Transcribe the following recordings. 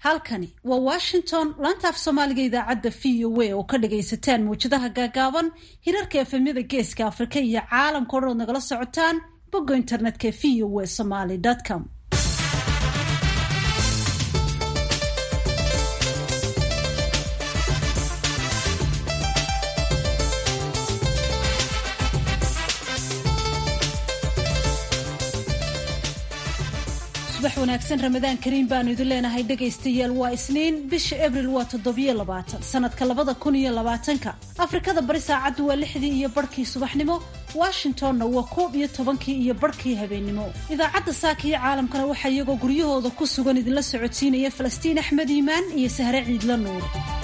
halkani waa washington laanta af soomaaliga idaacadda v o a oo ka dhagaysataan mawjadaha gaagaaban hirarka efemyada geeska afrika iyo caalamka o dhan ood nagala socotaan bogga internetka v o a somaly com subax wanaagsan ramadaan kariim baanu idin leenahay dhegaystayaal waa isniin bisha abril waa toddobiyo labaatan sanadka labada kun iyo labaatanka afrikada bari saacaddu waa lixdii iyo barhkii subaxnimo washingtonna waa koob iyo tobankii iyo barhkii habeennimo idaacadda saaka iyo caalamkana waxaa iyagoo guryahooda ku sugan idinla socodsiinaya falastiin axmed iimaan iyo sahre ciidla nuur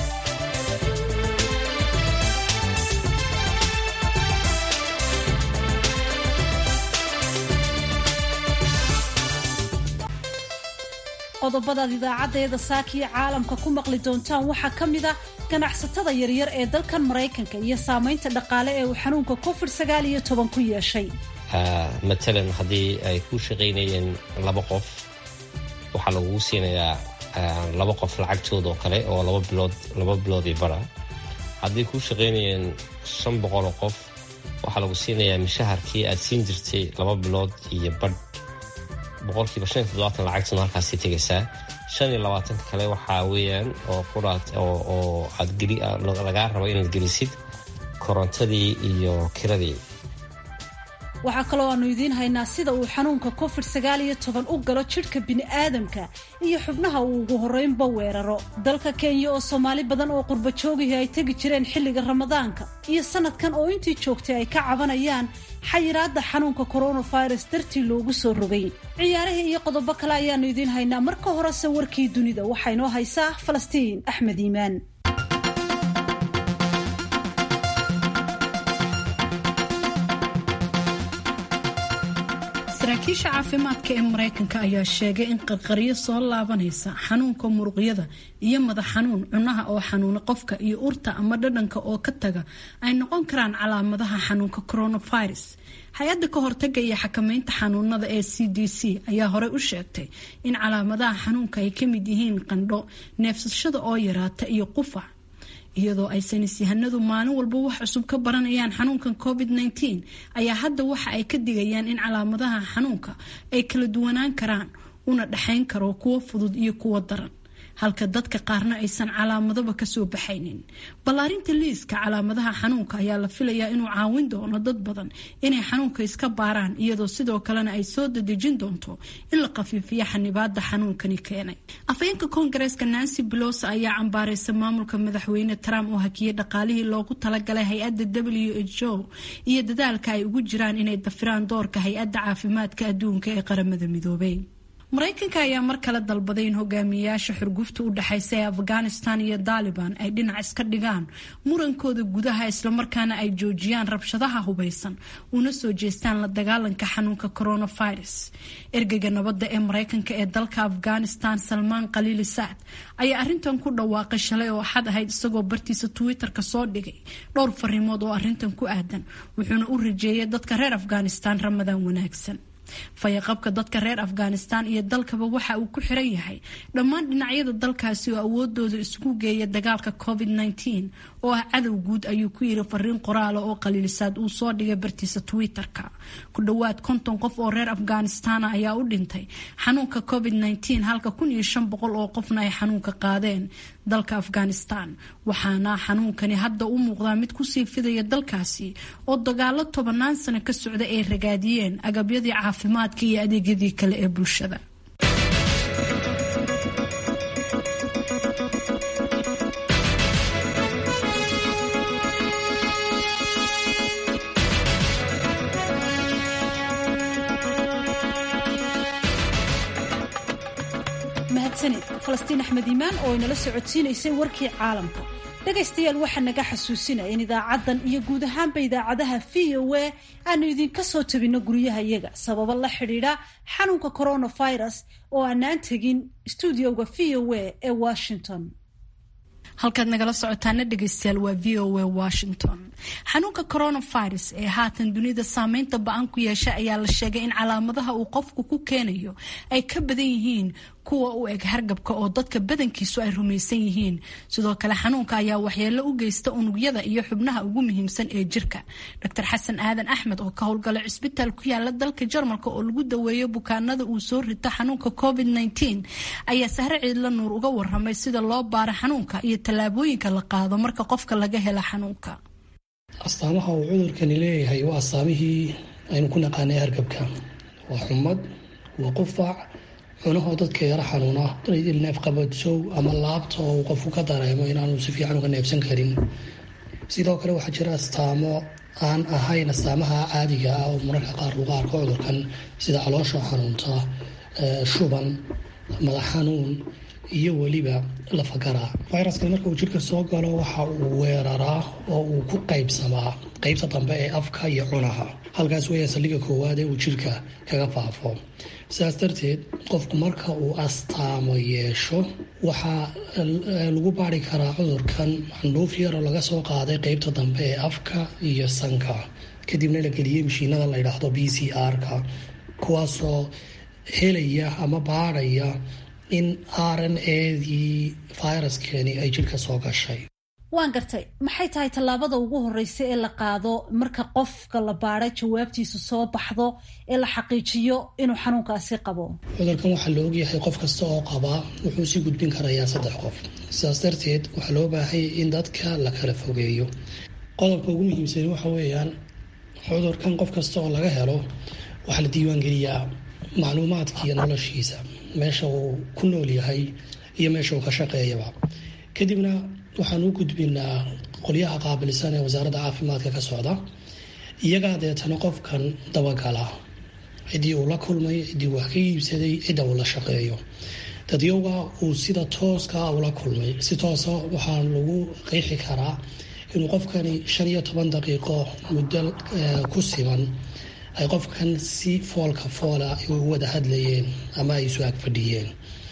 qodobadaad idaacaddeeda saakiyo caalamka ku maqli doontaan waxaa ka mid a ganacsatada yaryar ee dalkan maraykanka iyo saamaynta dhaqaale ee uu xanuunka covid sagaal iyo toban ku yeeshay matalan haddii ay ku shaqaynayeen laba qof waxaa lagugu siinayaa laba qof lacagtooda oo kale oo laba bilood laba biloodii bara haddii ku shaqaynayeen shan boqol oo qof waxaa lagu siinayaa mishaharkii aad siin jirtay laba bilood iyo badh boqolkiiba shan iyo toddobaatan lacagtuna halkaasi tegaysaa shan iyo labaatanka kale waxaa weeyaan oo quraad oo aad geli lagaa rabo inaad gelisid korontadii iyo kiradii waxaa kaloo aanu idiin haynaa sida uu xanuunka covid sagaal iyo toban u galo jidhka bini'aadamka iyo xubnaha uu ugu horreynba weeraro dalka kenya oo soomaali badan oo qurba joogihii ay tegi jireen xilliga ramadaanka iyo sanadkan oo intii joogtay ay ka cabanayaan xayiraadda xanuunka coronavirus dartii loogu soo rogay ciyaarihii iyo qodobo kale ayaanu idiin haynaa marka horese warkii dunida waxaa inoo haysaa falastiin axmed iimaan saraakiisha caafimaadka ee maraykanka ayaa sheegay in qarqaryo soo laabanaysa xanuunka muruqyada iyo madax xanuun cunaha oo xanuuna qofka iyo urta ama dhadhanka oo ka taga ay noqon karaan calaamadaha xanuunka coronavirus hay-adda ka hortaga iyo xakameynta xanuunada ee c d c ayaa horey u sheegtay in calaamadaha xanuunka ay ka mid yihiin qandho neefsashada oo yaraata iyo qufac iyadoo ay saynisyahanadu maalin walba wax cusub ka baranayaan xanuunkan covid -19 ayaa hadda waxa ay ka digayaan in calaamadaha xanuunka ay kala duwanaan karaan una dhexayn karo kuwo fudud iyo kuwo daran halka dadka qaarna aysan calaamadaba kasoo baxaynin ballaarinta liiska calaamadaha xanuunka ayaa la filayaa inuu caawin doono dad badan inay xanuunka iska baaraan iyadoo sidoo kalena ay soo dadejin doonto in la khafiifiyo xanibaada xanuunkani keenay afayeenka koongareeska nancy belosa ayaa cambaaraysa maamulka madaxweyne trump oo hakiyay dhaqaalihii loogu talagalay hay-adda w h o iyo dadaalka ay ugu jiraan inay dafiraan doorka hay-adda caafimaadka adduunka ee qaramada midoobay maraykanka ayaa mar kale dalbaday in hogaamiyayaasha xurgufta u dhexaysa ee afghanistan iyo daaliban ay dhinac iska dhigaan murankooda gudaha islamarkaana ay joojiyaan rabshadaha hubeysan una soo jeestaan la dagaalanka xanuunka coronavirus ergeyga nabadda ee maraykanka ee dalka afghanistan salmaan khaliili saad ayaa arintan ku dhawaaqay shalay oo axad ahayd isagoo bartiisa twitter-ka soo dhigay dhowr fariimood oo arintan ku aadan wuxuuna u rajeeyay dadka reer afghanistan ramadaan wanaagsan fayaqabka dadka reer afghanistan iyo dalkaba waxa uu ku xiran yahay dhammaan dhinacyada dalkaasi oo awoodooda isugu geeya dagaalka covid -19 oo ah cadow guud ayuu ku yiri fariin qoraala oo qaliilisaad uu soo dhigay bartiisa twitter-ka ku dhowaad konton qof oo reer afghanistan ayaa u dhintay xanuunka covid -19 halka kun iyo shan boqol oo qofna ay xanuunka qaadeen dalka afghanistan waxaana xanuunkani hadda u muuqdaa mid kusii fidaya dalkaasi oo dagaalo tobanaan sano ka socda ay ragaadiyeen agabyadii caafimaadka iyo adeegyadii kale ee bulshada mahadsanid falastiin axmed iimaan oo inala socodsiinaysay warkii caalamka dhegaystayaal waxaa naga xasuusinaya in idaacaddan iyo guud ahaanba idaacadaha v o a aanu idinka soo tabinno guryahayaga sababo la xidhiidha xanuunka coronavirus oo aanaan tegin stuudioga v o a ee washington halkaad nagala socotaana dhegeystayaal waa v o a washington xanuunka coronavirus ee haatan dunida saameynta ba-an ku yeesha ayaa la sheegay in calaamadaha uu qofku ku keenayo ay ka badan yihiin kuwa u eg hargabka oo dadka badankiisu ay rumaysan yihiin sidoo kale xanuunka ayaa waxyeelo u geysta unugyada iyo xubnaha ugu muhiimsan ee jirka dr xasan aadan axmed oo ka howlgala cisbitaal ku yaala dalka jarmalka oo lagu daweeyo bukaanada uu soo rito xanuunka covid ayaa sahre ciidla nuur uga waramay sida loo baaro xanuunka iyo tallaabooyinka la qaado marka qofka laga helo xanuunka astaamaha uu cudurkani leeyahay waa astaamihii aynu ku naqaanay hargabka waa xumad waa qufac cunahoo dadka yaro xanuuna neefqabadsow ama laabta oo uu qofku ka dareemo inaanu si fiican uga neefsan karin sidoo kale waxaa jira astaamo aan ahayn astaamaha caadiga ah oo mararka qaar lagu arko cudurkan sida caloosha xanuunta shuban madax xanuun iyo weliba lafagara viruskan marka uu jirka soo galo waxa uu weeraraa oo uu ku qaybsamaa qeybta dambe ee afka iyo cunaha halkaas weya saldhiga koowaad ee uu jirka kaga faafo sidaas darteed qofku marka uu astaamo yeesho waxaa lagu baari karaa cudurkan xandhuuf yaroo laga soo qaaday qeybta dambe ee afka iyo sanka kadibna la geliyey mashiinada la ydhaahdo b c r-ka kuwaasoo helaya ama baadhaya in r n adii viruskani ay jirka soo gashay waan gartay maxay tahay tallaabada ugu horeysa ee la qaado marka qofka la baadhay jawaabtiisu soo baxdo ee la xaqiijiyo inuu xanuunkaasi qabo cudurkan waxaa la ogyahay qof kasta oo qabaa wuxuu sii gudbin karayaa saddex qof sidaas darteed waxaa loo baahanya in dadka la kala fogeeyo qodobka ugu muhiimsan waxa weeyaan cudurkan qof kasta oo laga helo waxaa la diiwaangeliyaa macluumaadkiiyo noloshiisa meesha uu ku nool yahay iyo meesha uu ka shaqeeyaba kadibna waxaan u gudbinaa qolyaha qaabilsan ee wasaaradda caafimaadka ka socda iyagaa deetana qofkan dabagala ciddii uu la kulmay ciddii wax ka iibsaday cidda uu la shaqeeyo dadyowga uu sida tooska ula kulmay si toosa waxaa lagu qeexi karaa inuu qofkani shan iyo toban daqiiqo muddo ku siman ay qofkan si foolka foola u wada hadlayeen ama ay isu ag fadhiyeen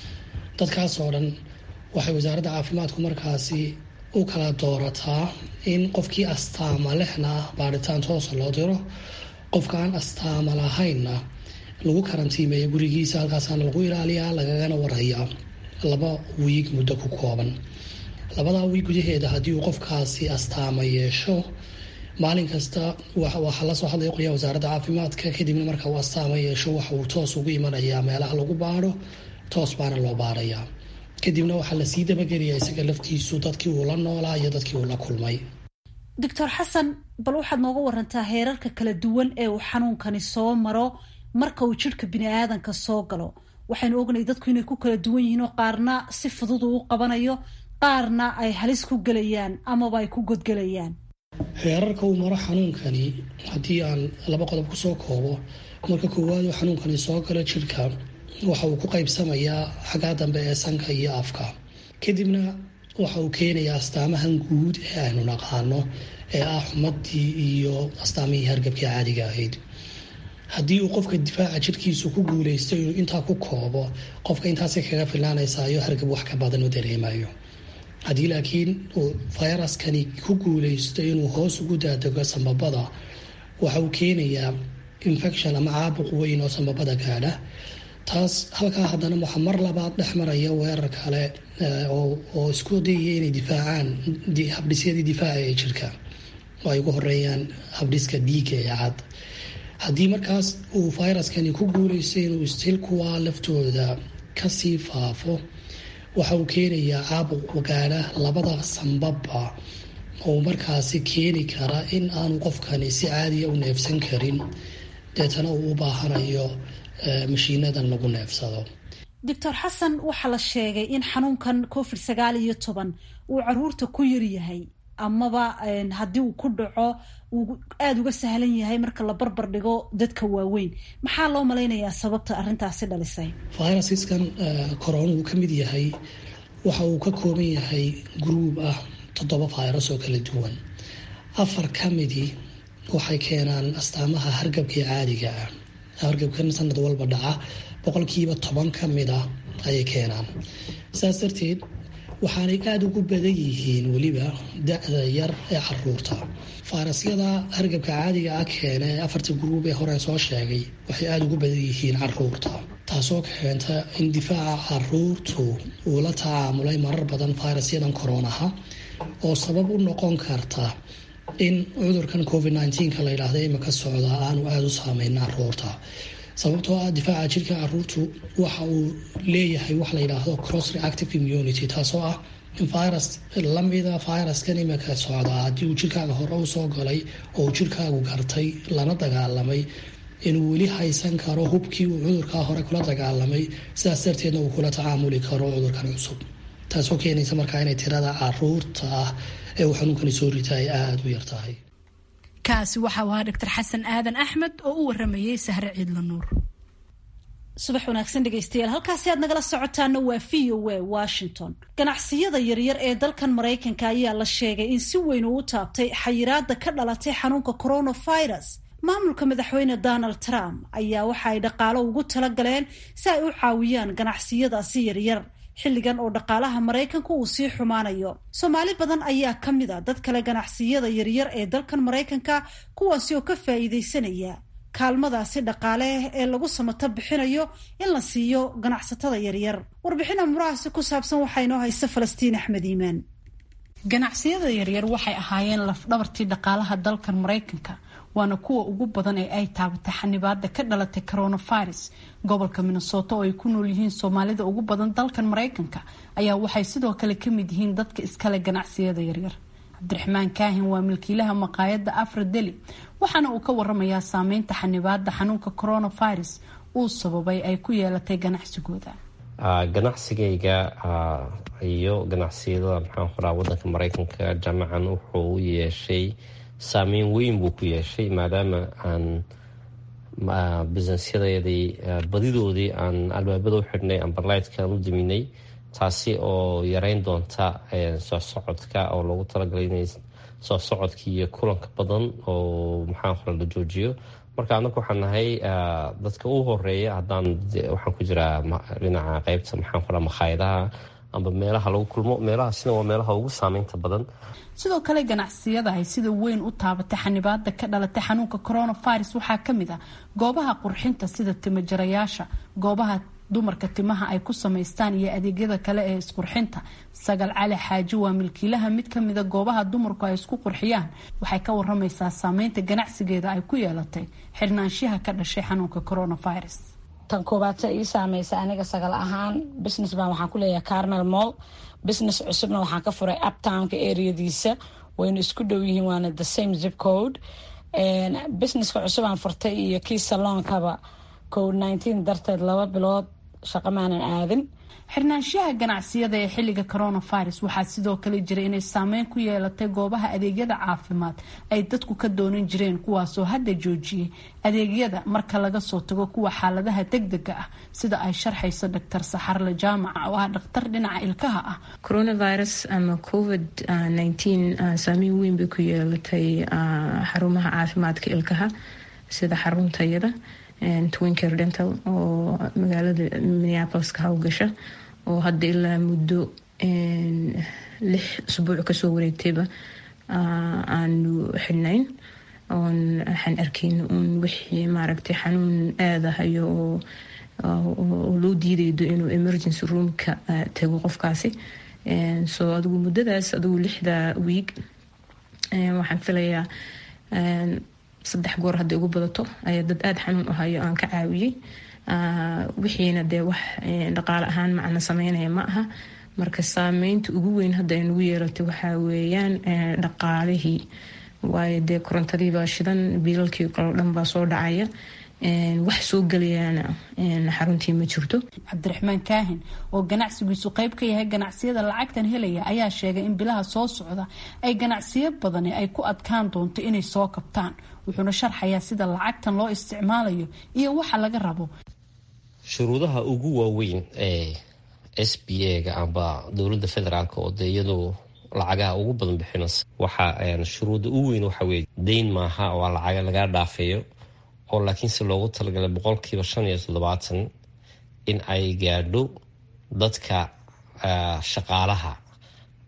dadkaas oo dhan waxay wasaaradda caafimaadku markaasi u kala doorataa in qofkii astaama lehna baadhitaan toosa loo diro qofka aan astaama lahaynna lagu karantiimeeya gurigiisa halkaasaana lagu ilaaliyaa lagagana warhayaa laba wiig muddo ku kooban labadaa wiig gudaheeda haddii uu qofkaasi astaama yeesho maalin kasta waxaa lasoo hadlaya qolyaha wasaaradda caafimaadka kadibna marka uu astaama yeesho waxa uu toos ugu imanayaa meelaha lagu baadho toos baana loo baarayaa kadibna waxaa lasii dabageliyaa isaga laftiisu dadkii uu la noolaa iyo dadkii uu la kulmay doctor xasan bal waxaad nooga warantaa heerarka kala duwan ee uu xanuunkani soo maro marka uu jidhka bini aadanka soo galo waxaynu ognay dadku inay ku kala duwan yihiin oo qaarna si fudud uu u qabanayo qaarna ay halis ku gelayaan amaba ay ku godgelayaan heerarka uu maro xanuunkani haddii aan laba qodob kusoo koobo marka koowaad uu xanuunkani soo galo jidhka waxa uu ku qaybsamayaa xaggaa dambe ee sanka iyo afka kadibna waxa uu keenayaa astaamahan guud ee aynu naqaano ee ah xumadii iyo astaamihii hargabkii caadiga ahayd haddii uu qofka difaaca jirkiisu ku guuleysto inuu intaa ku koobo qofka intaasay kaga filaanaysaayo hargab wax ka badan u dareemayo haddii laakiin uu fayraskani ku guuleysto inuu hoos ugu daadego sambabada waxa uu keenayaa infection ama caabuq weyn oo sambabada gaadha taas halkaa haddana waxaa mar labaad dhex maraya weerar kale oo isku dayaya inay difaacaan habdhisyadii difaaca ee jirka oo ay ugu horeeyaan habdhiska dhiiga ee cad haddii markaas uu fayraskani ku guuleysto inuu istil kuwaa laftooda kasii faafo waxa uu keenayaa caabuq gaadha labada sambabba oo markaasi keeni kara in aanu qofkani si caadiya u neefsan karin deetana uu u baahanayo mashiinadan lagu neefsado doctor xasan waxaa la sheegay in xanuunkan covid sagaal iyo toban uu caruurta ku yaryahay amaba haddii uu ku dhaco uu aada uga sahlan yahay marka la barbar dhigo dadka waaweyn maxaa loo malaynayaa sababta arrintaasi dhalisay virusiskan corona uu ka mid yahay waxa uu ka kooban yahay gruub ah toddoba virus oo kala duwan afar ka midii waxay keenaan astaamaha hargabkii caadiga ah hargabkan sanad walba dhaca boqolkiiba toban ka mid ah ayay keenaan saas darteed waxaanay aada ugu badan yihiin weliba da-da yar ee caruurta fayrasyada hargabka caadiga ah keena ee afarta guruub ee hore soo sheegay waxay aada ugu badan yihiin caruurta taasoo keenta in difaaca caruurtu uu la tacaamulay marar badan fayrasyadan koronaha oo sabab u noqon karta in cudurkan covid nneteen-ka la yidhaahda imika socda aanu aada u saameyn caruurta sababtoo ah difaaca jirka caruurtu waxa uu leeyahay wax la yidhaahdo cross reactive immunity taasoo ah in virus lamida viruskan imika socda haddii uu jirkaaga hore usoo galay oo uu jirkaagu gartay lana dagaalamay inuu weli haysan karo hubkii uu cudurkaa hore kula dagaalamay sidaas darteedna uu kula tacaamuli karo cudurkan cusub taasoo keenaysa markaa inay tirada caruurta ah ee uu xanuunkani soo rita ay aada u yartahay kaasi waxa uu ahaa doctor xasan aadan axmed oo u waramayey sahre ciidla nuur subax wanaagsan dhegaystayaal halkaasi aad nagala socotaana waa v o a washington ganacsiyada yaryar ee dalkan maraykanka ayaa la sheegay in si weyn uu u taabtay xayiraada ka dhalatay xanuunka coronavirus maamulka madaxweyne donald trump ayaa waxa ay dhaqaalo ugu tala galeen si ay u caawiyaan ganacsiyadaasi yaryar xilligan oo dhaqaalaha maraykanka uu sii xumaanayo soomaali badan ayaa ka mid a dad kale ganacsiyada yaryar ee dalkan maraykanka kuwaasi oo ka faa'iidaysanaya kaalmadaasi dhaqaale ee lagu samato bixinayo in la siiyo ganacsatada yaryar warbixin amurahaasi ku saabsan waxaa inoo haysa falastiin axmed iimaan ganacsiyada yaryar waxay ahaayeen lafdhabartii dhaqaalaha dalkan maraykanka waana kuwa ugu badan ee ay taabatay xanibaada ka dhalatay coronavirus gobolka minnesota oo ay ku nool yihiin soomaalida ugu badan dalkan maraykanka ayaa waxay sidoo kale kamid yihiin dadka iskale ganacsiyada yaryar cabdiraxmaan kaahin waa milkiilaha maqaayada afra deli waxaana uu ka waramayaa saameynta xanibaada xanuunka coronavirus uu sababay ay ku yeelatay ganacsigooda ganacsigayga iyo ganacsiyada maxaan qoraa wadanka maraykanka jaamacan wuxuu u yeeshay saameyn weyn buu ku yeeshay maadaama aan businesyadeedii badidoodii aan albaabada u xidhnay amberlightkan u diminay taasi oo yareyn doonta soo socodka oo loogu talagalay inay soo socodkii iyo kulanka badan oo maxaan qora la joojiyo marka anagu waxaan nahay dadka u horeeya haddaan waxaan ku jiraa dhinaca qeybta maxaan qoraa makhaayadaha amba meelaha lagu kulmo meelahaasina waa meelaha ugu saameynta badan sidoo kale ganacsiyada ay sida weyn u taabatay xanibaada ka dhalatay xanuunka coronavirus waxaa kamid ah goobaha qurxinta sida timajarayaasha goobaha dumarka timaha ay ku samaystaan iyo adeegyada kale ee isqurxinta sagal cali xaaji waa milkiilaha mid kamida goobaha dumarku ay isku qurxiyaan waxay ka waramaysaa saameynta ganacsigeeda ay ku yeelatay xirnaanshiyaha ka dhashay xanuunka coronavirus tan koobaadse ii saameysa aniga sagal ahaan business baan waxaan ku leeyahay carmel mall business cusubna waxaan ka furay uptownka areadiisa wayna isku dhow yihiin waana the same zip code businesska cusub aan furtay iyo kii saloonkaba covid nineteen darteed laba bilood shaqo maanan aadin xirnaanshiyaha ganacsiyada ee xilliga coronavirus waxaa sidoo kale jira inay saameyn ku yeelatay goobaha adeegyada caafimaad ay dadku ka doonan jireen kuwaasoo hadda joojiyay adeegyada marka laga soo tago kuwa xaaladaha degdega ah sida ay sharxayso doctor saxarle jaamaca oo ah dhakhtar dhinaca ilkaha ah coronavirus ama covid nineteen saameyn weyn bay ku yeelatay xarumaha caafimaadka ilkaha sida xaruntayada twinker dental oo magaalada minneapolis ka hawgasha oo hadda ilaa muddo lix usbuuc kasoo wareegtayba aanu xidhnayn oon waxaan arkayna uun wixii maaragtay xanuun aadahayo oo loo diidaydo inuu emergency roomka tago qofkaasi so adigu muddadaas adigu lixda wiig waxaan filayaa saddex goor hadday ugu badato ayaa dad aada xanuun u hayo aan ka caawiyey wixiina dee wax dhaqaale ahaan macna sameynaya ma aha marka saameynta ugu weyn hadda ay nagu yeelatay waxaa weeyaan dhaqaalihii waayo dee korontadiibaa shidan biilalkii kaloo dhan baa soo dhacaya wax soo gelayaana xaruntii ma jirto cabdiraxmaan kaahin oo ganacsigiisu qeyb ka yahay ganacsiyada lacagtan helaya ayaa sheegay in bilaha soo socda ay ganacsiyo badani ay ku adkaan doonto inay soo kabtaan wuxuuna sharxayaa sida lacagtan loo isticmaalayo iyo waxa laga rabo shuruudaha ugu waaweyn ee s b a-ga amba dowladda federaalk oo dee iyadu lacagaha ugu badan bixinaysa waxa shuruudda ugu weyn waxa weye dayn maaha waa lacaga lagaa dhaafeeyo oo laakiinse loogu talagalay boqolkiiba shan iyo toddobaatan in ay gaadho dadka shaqaalaha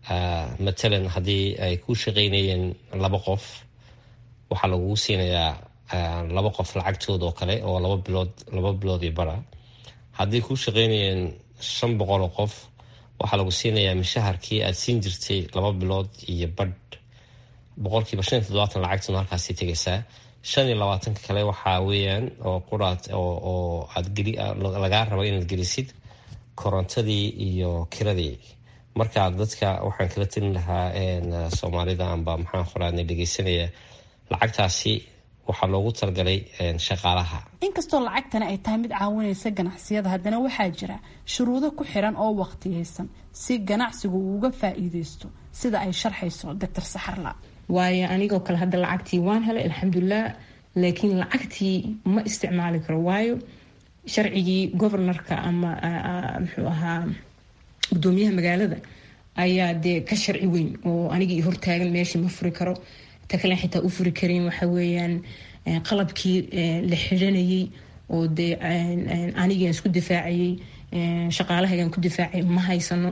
matalan haddii ay ku shaqaynayeen laba qof waxaa lagugu siinayaa laba qof lacagtooda oo kale oo laba bilood laba biloodii bara haddii ku shaqaynayeen shan boqol oo qof waxaa lagu siinayaa mishaharkii aada siin jirtay laba bilood iyo badh boqolkiiba shan iyo toddobaatan lacagtuna halkaasi tegaysaa shan iyo labaatanka kale waxaa weeyaan oo quraad oo aad geli lagaa raba inaad gelisid korontadii iyo kiradii marka dadka waxaan kala telin lahaa soomaalida amba maxaan qoraadna dhegeysanaya lacagtaasi waxaa loogu talagalay shaqaalaha inkastoo lacagtani ay tahay mid caawinaysa ganacsiyada haddana waxaa jira shuruudo ku xiran oo waqtiyaysan si ganacsigu uu uga faa-iideysto sida ay sharxayso doctor saxarla waayo anigoo kale hadda lacagtii waan helay alxamdulilah laakiin lacagtii ma isticmaali karo waayo sharcigii governorka ama muxuu ahaa gudoomiyaha magaalada ayaa dee ka sharci weyn oo anigii hortaagan meeshii ma furi karo ta kalen xitaa u furi karin waxa weeyaan qalabkii la xiranayay oo dee anigaan isku difaacayay shaqaalahaygaan ku difaacay ma haysano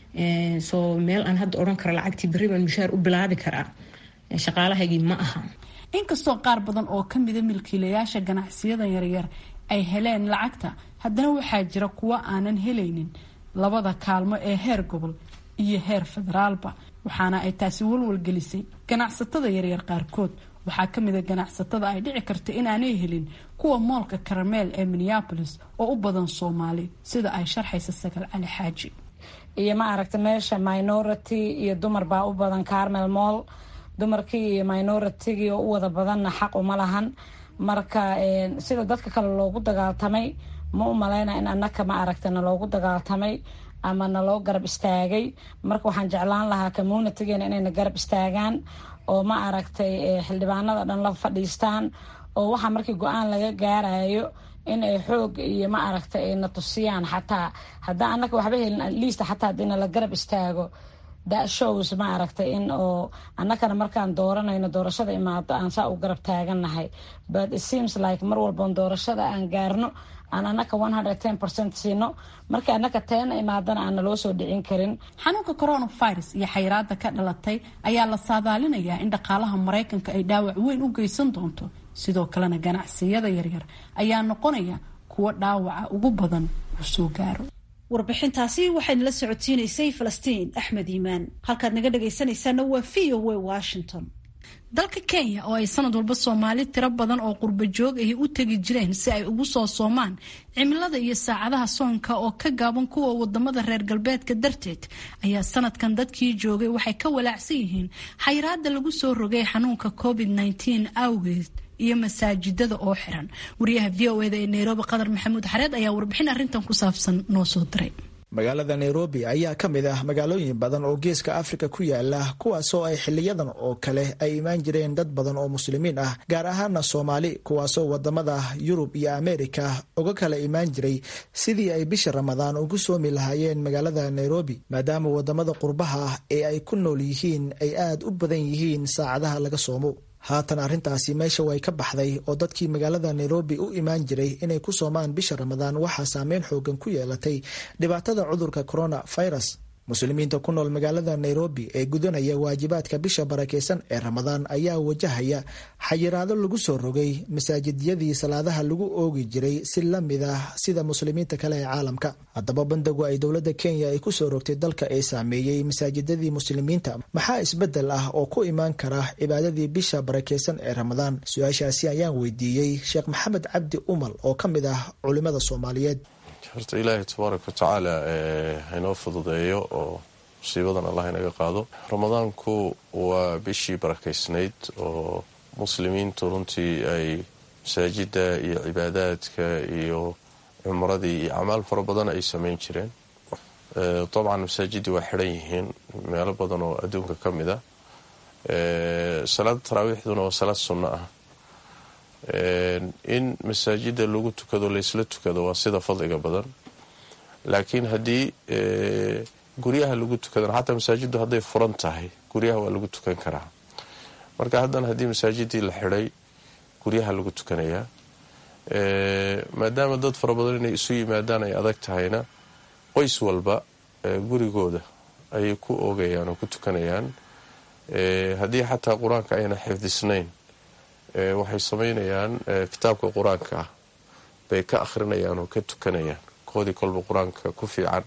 soo meel aan hadda odhan karo lacagtii berri baan mushaar u bilaabi karaa shaqaalahaygii ma aha inkastoo qaar badan oo kamida milkiilayaasha ganacsiyada yaryar ay heleen lacagta haddana waxaa jira kuwo aanan helaynin labada kaalmo ee heer gobol iyo heer federaalba waxaana ay taasi walwalgelisay ganacsatada yaryar qaarkood waxaa kamida ganacsatada ay dhici karta inaanay helin kuwa moolka karameel ee minneapolis oo u badan soomaali sida ay sharxaysa sagal cali xaaji iyo ma aragta meesha minority iyo dumar baa u badan carmel moll dumarkii iyo minoritigii oo u wada badanna xaq uma lahan marka sida dadka kale loogu dagaaltamay ma u maleyna in anaka ma aragta naloogu dagaaltamay ama naloo garab istaagay marka waxaan jeclaan lahaa communitygeena inayna garab istaagaan oo ma aragtay xildhibaanada dhan la fadhiistaan oo waxaa markii go-aan laga gaarayo in ay xoog iyo ma aragtay ay na tusiyaan xataa haddaa anaka waxba helin atleast xataa hadii nala garab istaago that shows ma aragtay in oo annakana markaan dooranayno doorashada imaado aan saa u garab taagannahay but it seems like mar walboon doorashada aan gaarno aan annaka one hundred ten percent siino markii annaka teena imaadana aan naloo soo dhicin karin xanuunka coronavirus iyo xayiraada ka dhalatay ayaa la saadaalinayaa in dhaqaalaha maraykanka ay dhaawac weyn u geysan doonto sidoo kalena ganacsiyada yaryar ayaa noqonaya kuwo dhaawaca ugu badan uu soo gaaro warbixintaasi waxayna la socodsiinaysay falastiin axmed iimaan halkaad naga dhagaysanaysaana waa v o w washington dalka kenya oo ay sanad walba soomaali tiro badan oo qurba joog ahi u tegi jireen si ay ugu soo soomaan cimilada iyo saacadaha soonka oo ka gaaban kuwa wadamada reer galbeedka darteed ayaa sanadkan dadkii joogay waxay ka walaacsan yihiin xayiraada lagu soo rogay xanuunka covid -19 awgeed iyo masaajidada oo xiran wariyaha v o eda ee nairobi qadar maxamuud xareed ayaa warbixin arrintan ku saabsan noo soo diray magaalada nairobi ayaa ka mid ah magaalooyin badan oo geeska afrika ku yaala kuwaasoo ay xiliyadan oo kale ay imaan jireen dad badan oo muslimiin ah gaar ahaana soomaali kuwaasoo wadamada yurub iyo ameerika uga kala imaan jiray sidii ay bisha ramadaan ugu soomi lahaayeen magaalada nairobi maadaama wadamada qurbaha ah ee ay ku nool yihiin ay aad u badan yihiin saacadaha laga soomo haatan arrintaasi meesha way ka baxday oo dadkii magaalada nairobi u imaan jiray inay ku soomaan bisha ramadaan waxaa saameyn xoogan ku yeelatay dhibaatada cudurka corona virus muslimiinta ku nool magaalada nairobi ee gudanaya waajibaadka bisha barakeysan ee ramadaan ayaa wajahaya xayiraado lagu soo rogay masaajidyadii salaadaha lagu oogi jiray si la mid ah sida muslimiinta kale ee caalamka haddaba bandagu ay dowladda kenya ay kusoo rogtay dalka ee saameeyey masaajidadii muslimiinta maxaa isbedel ah oo ku imaan kara cibaadadii bisha barakeysan ee ramadaan su-aashaasi ayaan weydiiyey sheekh maxamed cabdi umal oo ka mid ah culimada soomaaliyeed horta ilaahay tabaaraka watacaala haynoo fududeeyo oo musiibadan allah inaga qaado ramadaanku waa bishii barakaysnayd oo muslimiintu runtii ay masaajida iyo cibaadaadka iyo cumradii iyo acmaal fara badan ay samayn jireen dabcan masaajidii waa xidhan yihiin meelo badan oo adduunka ka mid a salaada taraawiixduna waa salaad sunno ah in masaajida lagu tukado laysla tukado waa sida fadliga badan laakiin haddii guryaha lagu tukadana xataa masaajiddu hadday furan tahay guryaha waa lagu tukan karaa marka haddana haddii masaajidii la xidhay guryaha lagu tukanayaa maadaama dad fara badan inay isu yimaadaan ay adag tahayna qoys walba gurigooda ayay ku oogayaan oo ku tukanayaan haddii xataa qur-aanka ayna xifdisnayn waxay samaynayaan kitaabka qur-aanka ah bay ka akhrinayaan oo ka tukanayaan koodii kolba qur-aanka ku fiican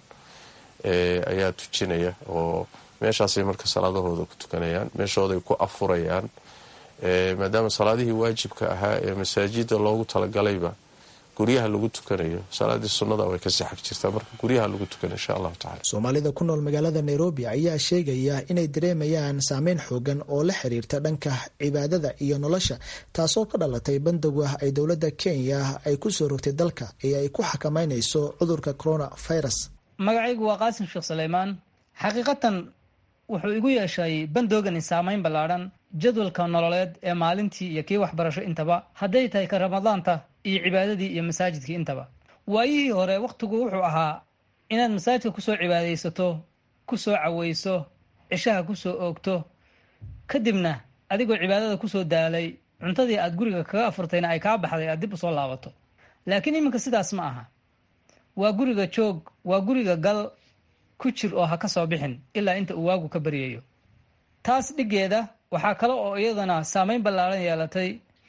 ayaa tujinaya oo meeshaasay marka salaadahooda ku tukanayaan meeshooday ku afurayaan maadaama salaadihii waajibka ahaa ee masaajida loogu talagalayba guryaha lagu tukanayo salaadii sunnada way ka sixag jirtaa marka guryaha lagu tukana insha allahu tacala soomaalida ku nool magaalada nairobi ayaa sheegaya inay dareemayaan saameyn xoogan oo la xiriirta dhanka cibaadada iyo nolosha taasoo ka dhalatay bandowga ay dowladda kenya ay kusoo rogtay dalka ee ay ku xakameynayso cudurka corona virus magacaygu waa qaasim sheekh suleymaan xaqiiqatan wuxuu igu yeeshay bandoogani saameyn ballaadhan jadwalka nololeed ee maalintii iyo kii waxbarasho intaba hadday tahay ka ramadaanta iyo cibaadadii iyo masaajidkii intaba waayihii hore wakhtigu wuxuu ahaa inaad masaajidka kusoo cibaadaysato kusoo caweyso cishaha kusoo oogto kadibna adigoo cibaadada kusoo daalay cuntadii aad guriga kaga afurtayna ay kaa baxday aad dib usoo laabato laakiin iminka sidaas ma aha waa guriga joog waa guriga gal ku jir oo ha ka soo bixin ilaa inta uu waagu ka baryayo taas dhiggeeda waxaa kale oo iyadana saameyn ballaaran yeelatay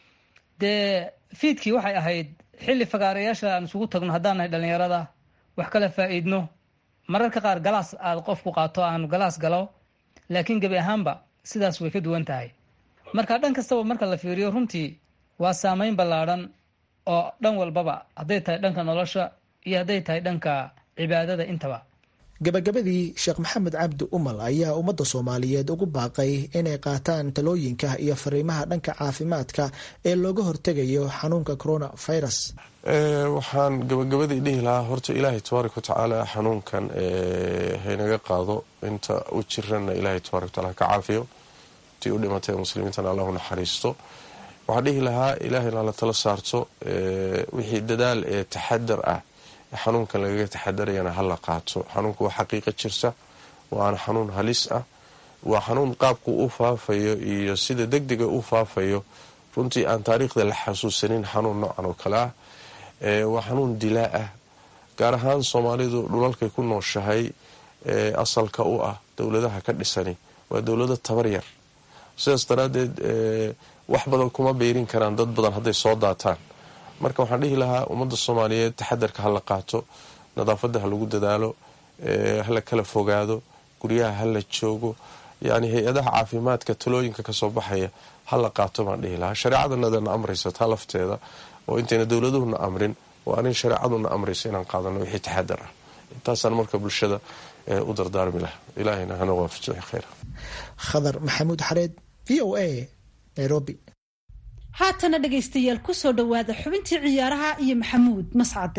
dee fiidkii waxay ahayd xilli fagaarayaasha aan isugu tagno haddaan nahay dhallinyarada wax kala faa'iidno mararka qaar galaas aad qofku qaato aanu galaas galo laakiin gebi ahaanba sidaas way ka duwan tahay marka dhan kastaba marka la fiiriyo runtii waa saameyn ballaadhan oo dhan walbaba hadday tahay dhanka nolosha iyo hadday tahay dhanka cibaadada intaba gabagabadii sheekh maxamed cabdi umal ayaa ummadda soomaaliyeed ugu baaqay inay qaataan talooyinka iyo fariimaha dhanka caafimaadka ee looga hortegayo xanuunka corona virus waxaan gabagabadii dhihi lahaa horta ilaahay tabaaraka watacaala xanuunkan haynaga qaado inta u jirana ilaahay tabarak wataala ka caafiyo intii u dhimatay muslimiintana allahu naxariisto waxaan dhihi lahaa ilaahayna la tala saarto wixii dadaal ee taxadar ah xanuunkan lagaga taxadarayana hala qaato xanuunka waa xaqiiqo jirta waana xanuun halis ah waa xanuun qaabku u faafayo iyo sida degdega u faafayo runtii aan taariikhda la xasuusanin xanuun noocan oo kale ah waa xanuun dilaa ah gaar ahaan soomaalidu dhulalkay ku nooshahay asalka u ah dowladaha ka dhisani waa dowlado tabar yar sidaas daraadeed wax badan kuma beyrin karaan dad badan hadday soo daataan marka waxaan dhihi lahaa ummadda soomaaliyeed taxadarka hala qaato nadaafadda ha lagu dadaalo hala kala fogaado guryaha hala joogo yani hay-adaha caafimaadka talooyinka kasoo baxaya hala qaato baan dhihi lahaa shareecadanadana amraysa taa lafteeda oo intayna dowladuhuna amrin waa anin shareecaduna amraysa inaan qaadano wixii taxadar ah intaasaan marka bulshada u dardaarmi laha ilaahayna hana waafajiyo khayra khadar maxamuud xareed v o a nairobi haatana dhegaystayaal ku soo dhowaada xubintii ciyaaraha iyo maxamuud mascade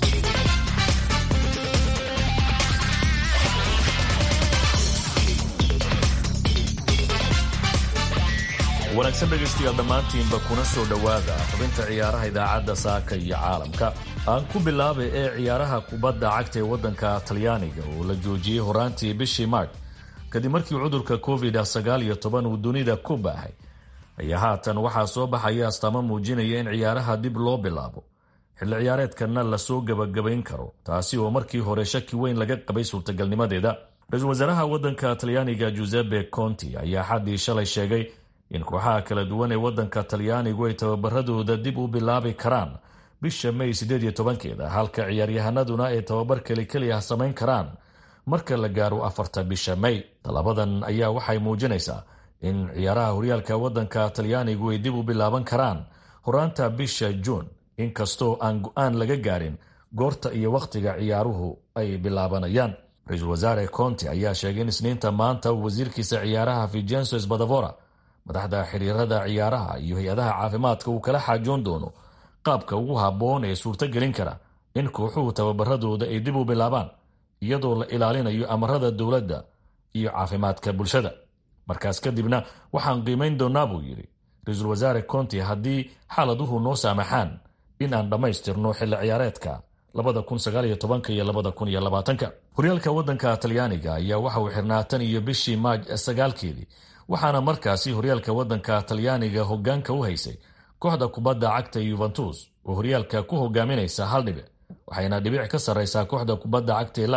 wanaagsan dhegaystayaal dhammaantiinba kuna soo dhowaada xubinta ciyaaraha idaacadda saaka iyo caalamka aan ku bilaabay ee ciyaaraha kubadda cagta ee waddanka talyaaniga oo la joojiyey horaantii bishii maarch kadib markii cudurka covid sagaal iyo toban uu dunida ku baahay ayaa haatan waxaa soo baxaya astaamo muujinaya in ciyaaraha dib loo bilaabo xilli ciyaareedkanna lasoo gebagabayn karo taasi oo markii hore shaki weyn laga qabay suurtagalnimadeeda ra-iisul wasaaraha waddanka talyaaniga giuseppe conti ayaa xaddii shalay sheegay in kooxaha kala duwan ee waddanka talyaanigu ay tababaradooda dib u bilaabi karaan bisha may sideed iyo tobankeeda halka ciyaaryahanaduna ay tababar keli keli ah samayn karaan marka la gaaro afarta bisha may talabadan ayaa waxay muujinaysaa in ciyaaraha horyaalka waddanka talyaanigu ay dib u bilaaban karaan horaanta bisha juun inkastoo aan go-aan laga gaarin goorta iyo wakhtiga ciyaaruhu ay bilaabanayaan ra-iisul wasaare conti ayaa sheegay in isniinta maanta wasiirkiisa ciyaaraha vigenso sbadavora madaxda xiriirada ciyaaraha iyo hay-adaha caafimaadka uu kala xaajoon doono qaabka ugu habboon ee suurtogelin kara in kooxuhu tababaradooda ay dib u bilaabaan iyadoo la ilaalinayo amarada dowladda iyo caafimaadka bulshada markaas kadibna waxaan qiimayn doonaa buu yidhi ra-iisul wasaare conti haddii xaaladuhu noo saamaxaan in aan dhammaystirno xilli ciyaareedka iyo horyaalka waddanka talyaaniga ayaa waxa uu xirnaa tan iyo bishii maaj sagaalkeedii waxaana markaasi horyaalka waddanka talyaaniga hogaanka u haysay kooxda kubadda cagta yuventus oo horyaalka ku hogaaminaysa hal dhibic waxayna dhibic ka sarraysaa kooxda kubadda cagta ee lazio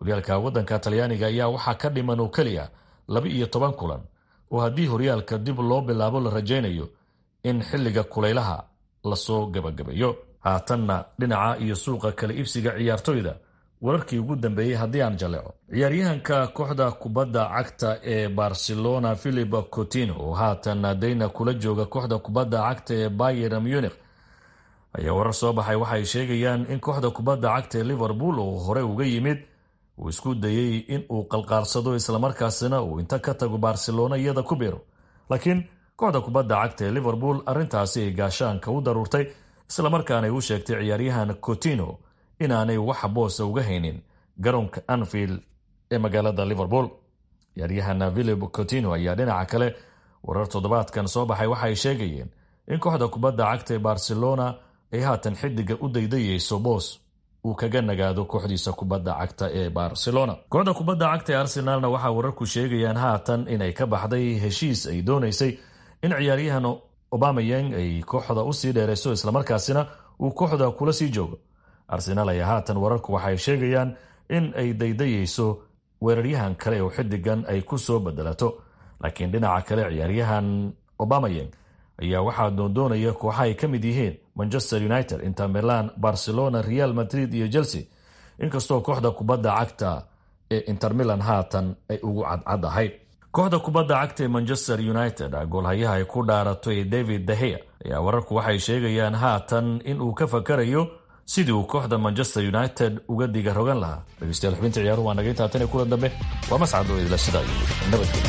horyaalka waddanka talyaaniga ayaa waxaa ka dhiman oo keliya laba iyo toban kulan oo haddii horyaalka dib loo bilaabo la rajaynayo in xilliga kulaylaha lasoo gabagabeeyo haatanna dhinaca iyo suuqa kala iibsiga ciyaartoyda wararkii ugu dambeeyey haddii aan jaleeco ciyaaryahanka kooxda kubadda cagta ee barcelona philip cotino oo haatan dayna kula jooga kooxda kubadda cagta ee bayer munich ayaa warar soo baxay waxay sheegayaan in kooxda kubadda cagta ee liverpool oo hore uga yimid uu isku dayey in uu qalqaalsado islamarkaasina uu inta ka tago barcelona iyada ku biiro laakiin kooxda kubadda cagta ee liverpool arrintaasi ay gaashaanka u daruurtay islamarkaana ay u sheegtay ciyaaryahan cotino inaanay wax boosa uga haynin garoonka anfield ee magaalada liverpool ciyaaryahan philip cotino ayaa dhinaca kale warar toddobaadkan soo baxay waxaay sheegayeen in kooxda kubadda cagta ee barcelona ay haatan xidiga u daydayeyso boos uu kaga nagaado kooxdiisa kubadda cagta ee barcelona kooxda kubadda cagta ee arsenalna waxaa wararku sheegayaan haatan inay ka baxday heshiis ay doonaysay in ciyaaryahan obamayang ay kooxda usii dheerayso islamarkaasina uu kooxda kula sii joogo arsenaal ayaa haatan wararku waxay sheegayaan in ay daydayeyso weeraryahan kale oo xidigan ay ku soo bedelato laakiin dhinaca kale ciyaaryahan obamayang ayaa waxaa doondoonaya kooxa ay ka mid yihiin manchester united inter milan barcelona real madrid iyo chelsea inkastoo kooxda kubadda cagta ee inter milan haatan ay ugu cadcad ahayd kooxda kubadda cagta ee manchester united goolhayaha ay ku dhaarato ee david dahea ayaa wararku waxay sheegayaan haatan in uu ka fakarayo sidii uu kooxda manchester united uga diga rogan lahaa dhegeystayaal xubinta ciyaaruhu waa naga intaatan ee kulan dambe waa mascad oo idila sidaa iyo nabadgelyo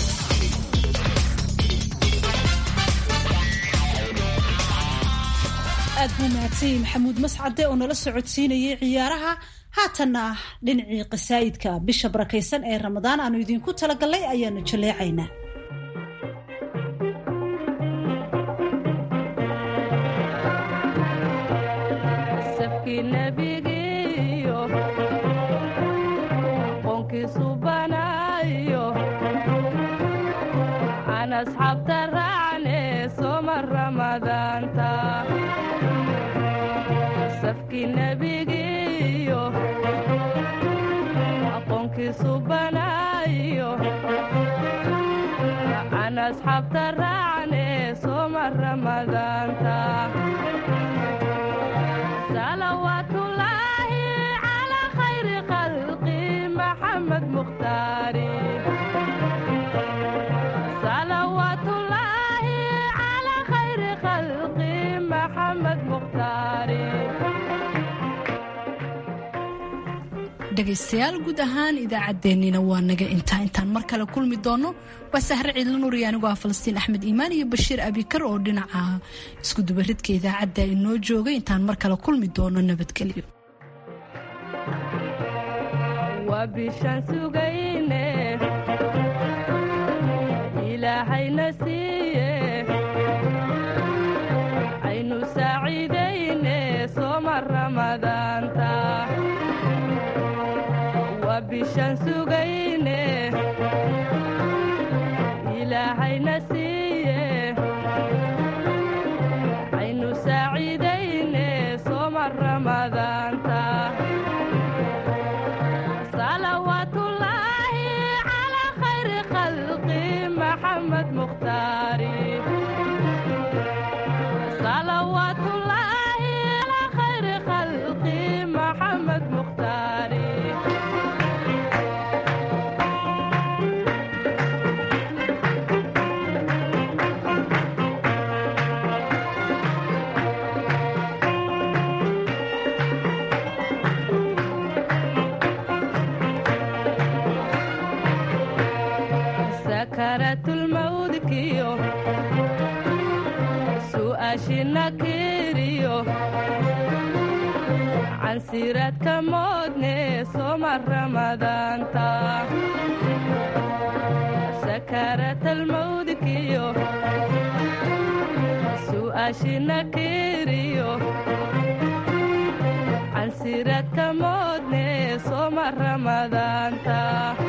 aad buu mahadsanyay maxamuud mascade oo nala socodsiinayay ciyaaraha haatanna dhinacii qasaa'idka bisha barakaysan ee ramadaan aanu idiinku talagalnay ayaanu jaleecaynaa asxaabta raacne sooma ramadaanta salawaatullaahi calaa khayri khalqi maxamed mukhtaari salawaatullaahi calaa khayri khalqi maxamed mukhtaari dhegaystayaal guud ahaan idaacaddeenniina waa naga intaa intaan mar kale kulmi doonno waa sahre ciidla nuuriya anigoo ah falastiin axmed iimaan iyo bashiir abikar oo dhinaca iskudubaridka idaacadda inoo joogay intaan mar kale kulmi doono nabadgelyo waa bishaan sugayne ilaahayna siiye aynu saaciidayne sooma ramadaanta bishaan sugayne ilaahayna siiye aynu saaciidayne sooma ramadaanta salawaatullaahi calaa khayri khalqi maxamed mukhtaari salawaatullaahi calaa khayri khalqi maxamed mukhtaari sakaratulmawdkiyo su'aashina kiriyo cansiraadka moodne sooma ramadaanta sakaratalmawdkiyo su'aashina kiriyo cansiraadka moodne sooma ramadaanta